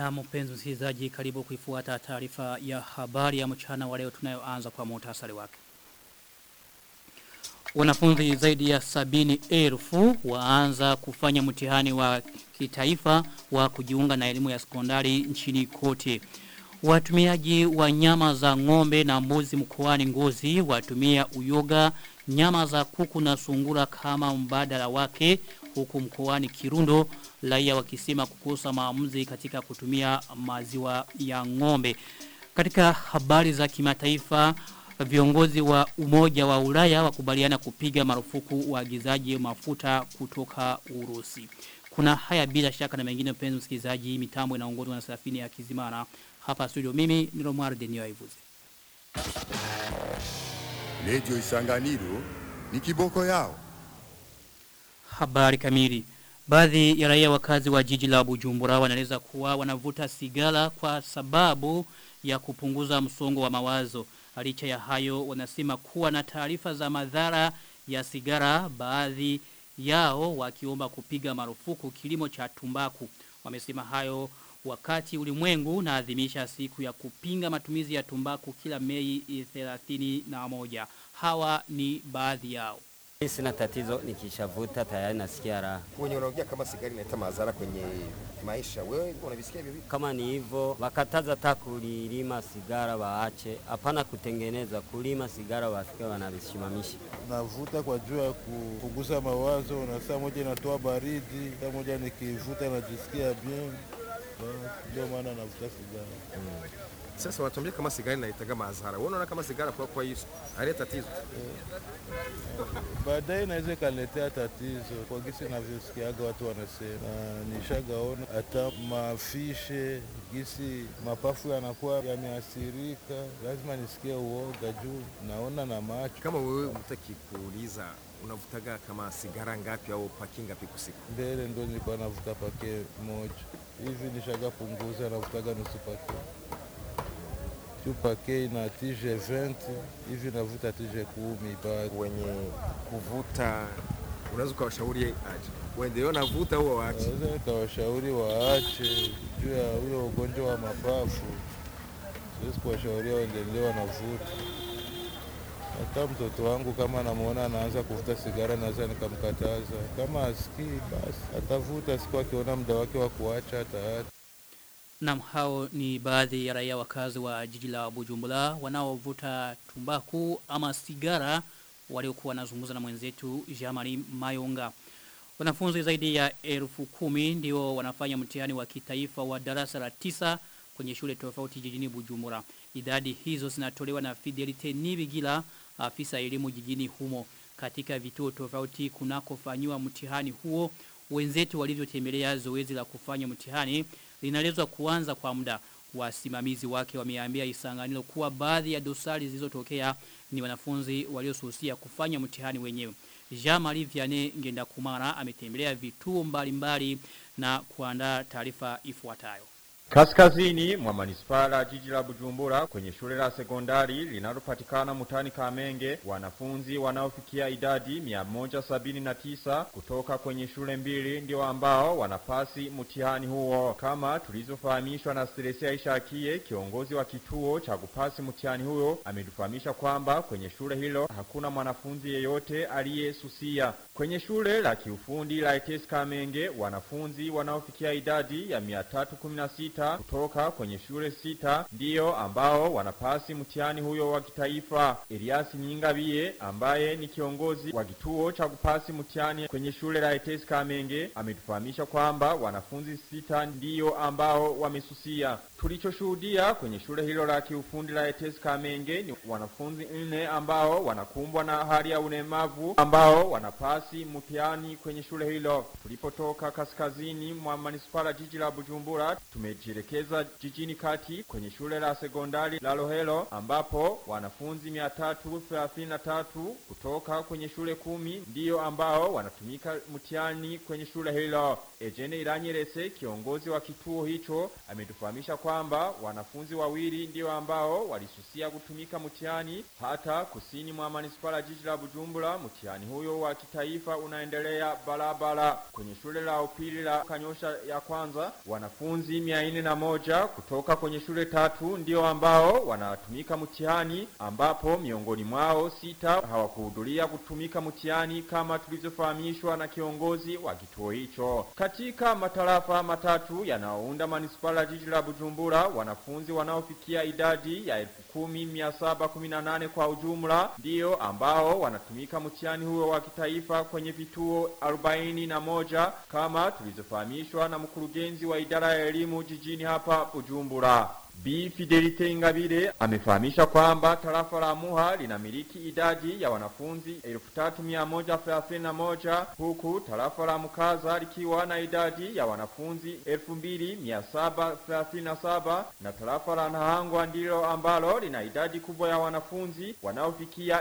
Na mpenzi msikilizaji karibu kuifuata taarifa ya habari ya mchana wa leo tunayoanza kwa muhtasari wake. Wanafunzi zaidi ya sabini elfu waanza kufanya mtihani wa kitaifa wa kujiunga na elimu ya sekondari nchini kote. Watumiaji wa nyama za ng'ombe na mbuzi mkoani Ngozi watumia uyoga, nyama za kuku na sungura kama mbadala wake huku mkoani Kirundo raia wakisema kukosa maamuzi katika kutumia maziwa ya ng'ombe. Katika habari za kimataifa viongozi wa umoja wa Ulaya wakubaliana kupiga marufuku uagizaji mafuta kutoka Urusi. Kuna haya bila shaka na mengine mpenzi msikilizaji mitambo inaongozwa na Safini ya Kizimana. Hapa studio mimi ni Romar Denio Ivuzi. Lejo Isanganiro ni kiboko yao. Habari kamili. Baadhi ya raia wakazi wa jiji la Bujumbura wanaeleza kuwa wanavuta sigara kwa sababu ya kupunguza msongo wa mawazo. Licha ya hayo wanasema kuwa na taarifa za madhara ya sigara baadhi yao wakiomba kupiga marufuku kilimo cha tumbaku. Wamesema hayo wakati ulimwengu naadhimisha siku ya kupinga matumizi ya tumbaku kila Mei 31. Hawa ni baadhi yao. Sina tatizo nikishavuta tayari nasikia raha. Wenye unaongea kama sigara inaleta madhara kwenye maisha, wewe unavisikia hivyo vipi? Kama ni hivyo, wakataza hata kulima sigara waache, hapana kutengeneza, kulima sigara wafike wanavisimamisha. Navuta kwa juu ya kupunguza mawazo, na saa moja inatoa baridi, saa moja nikivuta najisikia bien, ndio maana navuta sigara. Mm. Sasa wanatuambia kama sigara inaleta madhara. Wewe unaona kama sigara kwa kwa hiyo haleta tatizo? Baadaye inaweza ikaletea tatizo kwa gisi navyosikiaga watu wanasema, na nishagaona hata mafishe gisi mapafu yanakuwa yameathirika, lazima nisikie uoga juu naona na macho. Kama wewe mtaki kuuliza unavutaga kama sigara ngapi au paki ngapi kwa siku? Mbele ndo nilikuwa navuta pake moja hivi, nishaga punguza navutaga nusu pake juu pake ina tije 20 hivi navuta tije kumi bado. Wenye kuvuta unaweza ukawashauri aje waendelee navuta au waache? Naweza nikawashauri waache juu ya huyo ugonjwa wa mapafu. Siwezi kuwashauria waendelee wanavuta. Hata mtoto wangu kama namuona anaanza kuvuta sigara, naweza nikamkataza. Kama asikii, basi atavuta, siku akiona muda wake wa kuacha ataacha. Nam hao ni baadhi ya raia wakazi wa jiji la Bujumbura wanaovuta tumbaku ama sigara waliokuwa wanazungumza na mwenzetu Jamari Mayonga. Wanafunzi zaidi ya elfu kumi ndio wanafanya mtihani wa kitaifa wa darasa la tisa kwenye shule tofauti jijini Bujumbura. Idadi hizo zinatolewa na Fidelite Nibigila afisa elimu jijini humo katika vituo tofauti kunakofanywa mtihani huo wenzetu walivyotembelea zoezi la kufanya mtihani linalezwa kuanza kwa muda wasimamizi wake wameambia isanganilo kuwa baadhi ya dosari zilizotokea ni wanafunzi waliosusia kufanya mtihani wenyewe. Jean-Marie Vianney Ngenda Kumara ametembelea vituo mbalimbali na kuandaa taarifa ifuatayo. Kaskazini mwa manispaa la jiji la Bujumbura kwenye shule la sekondari linalopatikana mutani Kamenge, wanafunzi wanaofikia idadi 179 kutoka kwenye shule mbili ndio ambao wanapasi mtihani huo, kama tulizofahamishwa na Stresia Ishakie, kiongozi wa kituo cha kupasi mtihani huo, ametufahamisha kwamba kwenye shule hilo hakuna mwanafunzi yeyote aliyesusia. Kwenye shule la kiufundi la ETS Kamenge, wanafunzi wanaofikia idadi ya 316 kutoka kwenye shule sita ndiyo ambao wanapasi mtihani huyo wa kitaifa. Elias Nyingabie ambaye ni kiongozi wa kituo cha kupasi mtihani kwenye shule la ETS Kamenge ametufahamisha kwamba wanafunzi sita ndiyo ambao wamesusia. Tulichoshuhudia kwenye shule hilo la kiufundi la ETS Kamenge ni wanafunzi nne ambao wanakumbwa na hali ya ulemavu ambao wanapasi mtihani kwenye shule hilo. Tulipotoka kaskazini mwa manispaa jiji la Bujumbura tumejielekeza jijini kati kwenye shule la sekondari la Lohelo ambapo wanafunzi 333 kutoka kwenye shule kumi ndiyo ambao wanatumika mtihani kwenye shule hilo. Ejene Iranyerese kiongozi wa kituo hicho ametufahamisha kwamba wanafunzi wawili ndio ambao walisusia kutumika mtihani hata kusini mwa manispaa jiji la Bujumbura. Mtihani huyo wa kitaifa unaendelea barabara. Kwenye shule la upili la Kanyosha ya kwanza wanafunzi 41 kutoka kwenye shule tatu ndio ambao wanatumika mtihani ambapo miongoni mwao sita hawakuhudhuria kutumika mtihani kama tulivyofahamishwa na kiongozi wa kituo hicho. Katika matarafa matatu yanayounda manispaa ya jiji la Bujumbura, wanafunzi wanaofikia idadi ya 10718 kwa ujumla ndio ambao wanatumika mtihani huo wa kitaifa kwenye vituo 41 kama tulivyofahamishwa na mkurugenzi wa idara ya elimu jijini hapa Bujumbura. B. Fidelite Ingabire amefahamisha kwamba tarafa la Muha linamiliki idadi ya wanafunzi 3131 huku tarafa la Mukaza likiwa na idadi ya wanafunzi 2737 na tarafa la Nahangwa ndilo ambalo lina idadi kubwa ya wanafunzi wanaofikia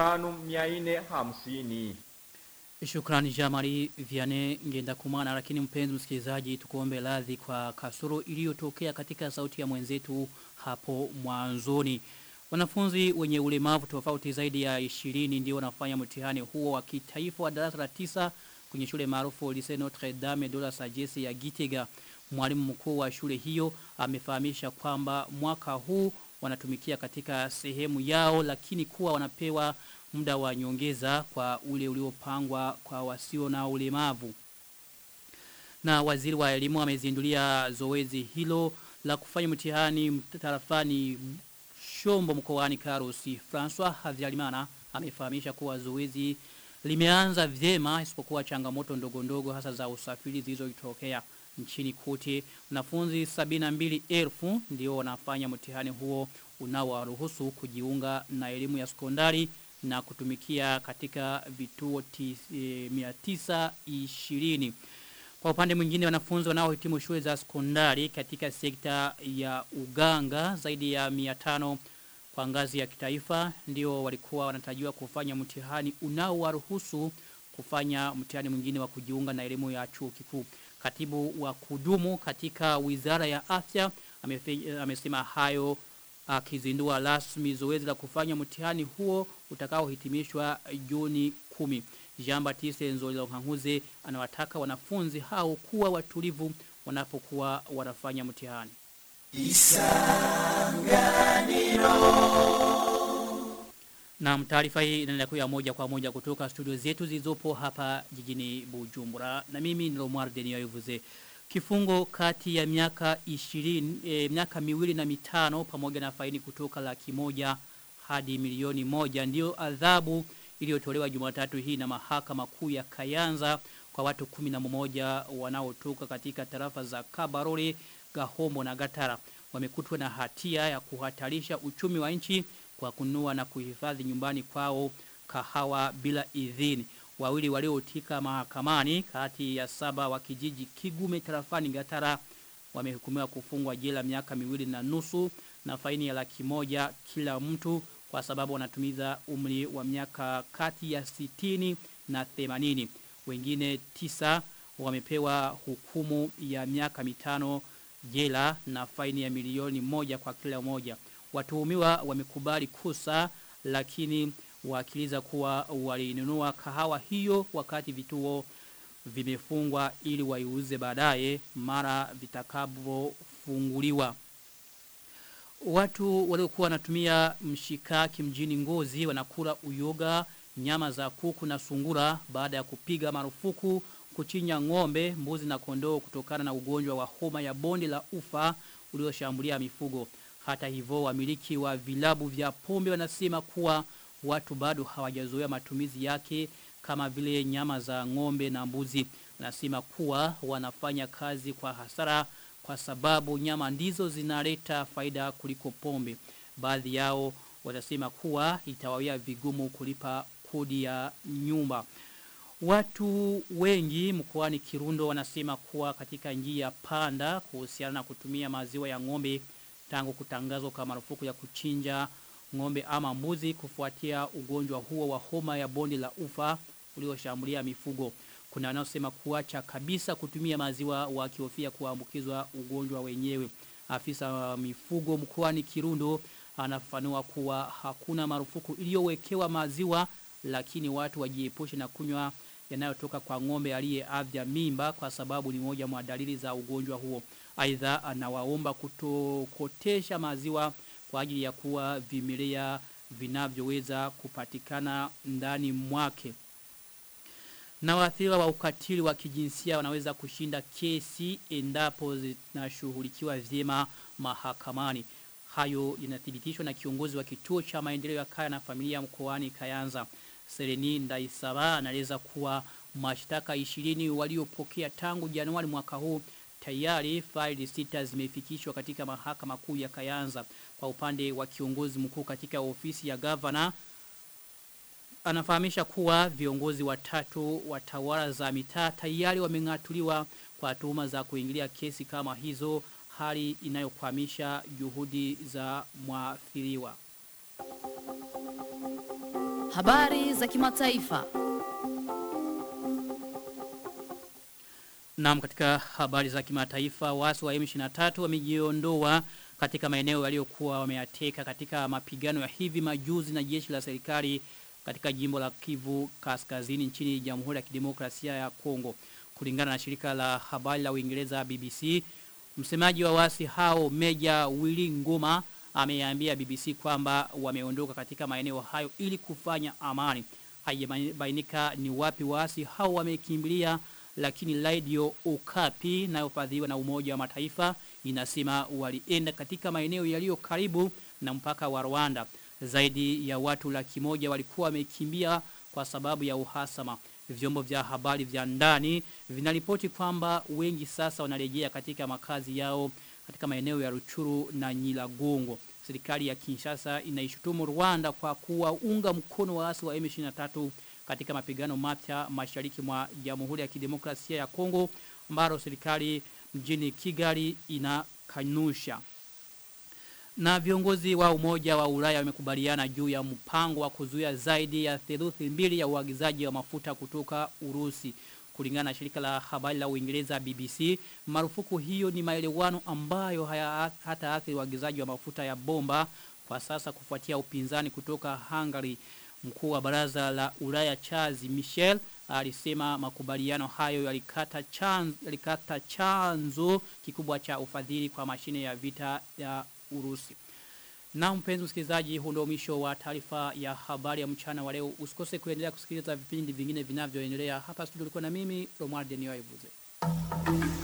5450. Shukrani Jamari Viane ngenda kumana lakini mpenzi msikilizaji tukuombe radhi kwa kasoro iliyotokea katika sauti ya mwenzetu hapo mwanzoni. Wanafunzi wenye ulemavu tofauti zaidi ya 20 ndio wanafanya mtihani huo wa kitaifa wa darasa la tisa kwenye shule maarufu Lycée Notre Dame de la Sagesse ya Gitega. Mwalimu mkuu wa shule hiyo amefahamisha kwamba mwaka huu wanatumikia katika sehemu yao lakini kuwa wanapewa muda wa nyongeza kwa ule uliopangwa kwa wasio na ulemavu. Na waziri wa elimu amezindulia zoezi hilo la kufanya mtihani tarafani Shombo mkoani Karusi. François Havyarimana amefahamisha kuwa zoezi limeanza vyema isipokuwa changamoto ndogo ndogo hasa za usafiri zilizotokea nchini kote. Wanafunzi 72,000 ndio wanafanya mtihani huo unaowaruhusu kujiunga na elimu ya sekondari na kutumikia katika vituo mia tisa ishirini. Kwa upande mwingine wanafunzi wanaohitimu shule za sekondari katika sekta ya uganga zaidi ya 500 kwa ngazi ya kitaifa ndio walikuwa wanatarajiwa kufanya mtihani unaowaruhusu kufanya mtihani mwingine wa kujiunga na elimu ya chuo kikuu. Katibu wa kudumu katika Wizara ya Afya amesema hayo akizindua rasmi zoezi la kufanya mtihani huo utakaohitimishwa Juni 10. Jean Baptiste Nzolilo Nkanguze anawataka wanafunzi hao kuwa watulivu wanapokuwa wanafanya mtihani. Na taarifa hii inaendelea kuja moja kwa moja kutoka studio zetu zilizopo hapa jijini Bujumbura. Na mimi ni Romar Denioivuze. Kifungo kati ya miaka 20 e, miaka miwili na mitano pamoja na faini kutoka laki moja hadi milioni moja ndio adhabu iliyotolewa Jumatatu hii na mahakama kuu ya Kayanza kwa watu 11 wanaotoka katika tarafa za Kabarore, Gahombo na Gatara. Wamekutwa na hatia ya kuhatarisha uchumi wa nchi kwa kununua na kuhifadhi nyumbani kwao kahawa bila idhini wawili waliotika mahakamani kati ya saba wa kijiji Kigume tarafani Gatara wamehukumiwa kufungwa jela miaka miwili na nusu na faini ya laki moja kila mtu kwa sababu wanatumiza umri wa miaka kati ya sitini na themanini. Wengine tisa wamepewa hukumu ya miaka mitano jela na faini ya milioni moja kwa kila moja. Watuhumiwa wamekubali kosa lakini wakiliza kuwa walinunua kahawa hiyo wakati vituo vimefungwa ili waiuze baadaye mara vitakavyofunguliwa. Watu waliokuwa wanatumia mshikaki mjini Ngozi wanakula uyoga, nyama za kuku na sungura baada ya kupiga marufuku kuchinya ng'ombe, mbuzi na kondoo kutokana na ugonjwa wa homa ya bonde la ufa ulioshambulia mifugo. Hata hivyo wamiliki wa vilabu vya pombe wanasema kuwa watu bado hawajazoea matumizi yake kama vile nyama za ng'ombe na mbuzi. Wanasema kuwa wanafanya kazi kwa hasara kwa sababu nyama ndizo zinaleta faida kuliko pombe. Baadhi yao wanasema kuwa itawawia vigumu kulipa kodi ya nyumba. Watu wengi mkoani Kirundo wanasema kuwa katika njia panda kuhusiana na kutumia maziwa ya ng'ombe tangu kutangazwa kwa marufuku ya kuchinja ng'ombe ama mbuzi kufuatia ugonjwa huo wa homa ya bonde la ufa ulioshambulia mifugo. Kuna wanaosema kuacha kabisa kutumia maziwa wakihofia kuambukizwa ugonjwa wenyewe. Afisa wa mifugo mkoani Kirundo anafafanua kuwa hakuna marufuku iliyowekewa maziwa lakini watu wajiepushe na kunywa yanayotoka kwa ng'ombe aliyeavya mimba kwa sababu ni moja mwa dalili za ugonjwa huo. Aidha anawaomba kutokotesha maziwa kwa ajili ya kuwa vimelea vinavyoweza kupatikana ndani mwake. Na waathiriwa wa ukatili wa kijinsia wanaweza kushinda kesi endapo zinashughulikiwa vyema mahakamani. Hayo inathibitishwa na kiongozi wa kituo cha maendeleo ya kaya na familia mkoani Kayanza. Sereni Ndaisaba anaeleza kuwa mashtaka 20 waliopokea tangu Januari mwaka huu tayari faili sita zimefikishwa katika mahakama kuu ya Kayanza. Kwa upande wa kiongozi mkuu katika ofisi ya gavana anafahamisha kuwa viongozi watatu wa tawala za mitaa tayari wameng'atuliwa kwa tuhuma za kuingilia kesi kama hizo hali inayokwamisha juhudi za mwathiriwa. Habari za kimataifa. Naam katika habari za kimataifa wasi wa M23 wamejiondoa katika maeneo yaliyokuwa wameyateka katika mapigano ya hivi majuzi na jeshi la serikali katika jimbo la Kivu Kaskazini nchini Jamhuri ya Kidemokrasia ya Kongo. Kulingana na shirika la habari la Uingereza BBC, msemaji wa wasi hao Meja Willy Ngoma ameambia BBC kwamba wameondoka katika maeneo hayo ili kufanya amani. Haijabainika ni wapi wasi hao wamekimbilia lakini Radio Okapi inayofadhiliwa na Umoja wa Mataifa inasema walienda katika maeneo yaliyo karibu na mpaka wa Rwanda. Zaidi ya watu laki moja walikuwa wamekimbia kwa sababu ya uhasama. Vyombo vya habari vya ndani vinaripoti kwamba wengi sasa wanarejea katika makazi yao katika maeneo ya Ruchuru na Nyiragongo. Serikali ya Kinshasa inaishutumu Rwanda kwa kuwaunga mkono waasi wa M23 katika mapigano mapya mashariki mwa Jamhuri ya Kidemokrasia ya Kongo ambalo serikali mjini Kigali inakanusha. Na viongozi wa umoja wa Ulaya wamekubaliana juu ya mpango wa kuzuia zaidi ya theluthi mbili ya uagizaji wa mafuta kutoka Urusi. Kulingana na shirika la habari la Uingereza BBC, marufuku hiyo ni maelewano ambayo haya hata athiri uagizaji wa mafuta ya bomba kwa sasa kufuatia upinzani kutoka Hungary. Mkuu wa baraza la Ulaya Charles Michel alisema makubaliano hayo yalikata chanzo, yalikata chanzo kikubwa cha ufadhili kwa mashine ya vita ya Urusi. Na mpenzi msikilizaji, huu ndio mwisho wa taarifa ya habari ya mchana wa leo. Usikose kuendelea kusikiliza vipindi vingine vinavyoendelea hapa studio. Ulikuwa na mimi Romuald Denio Ivuze.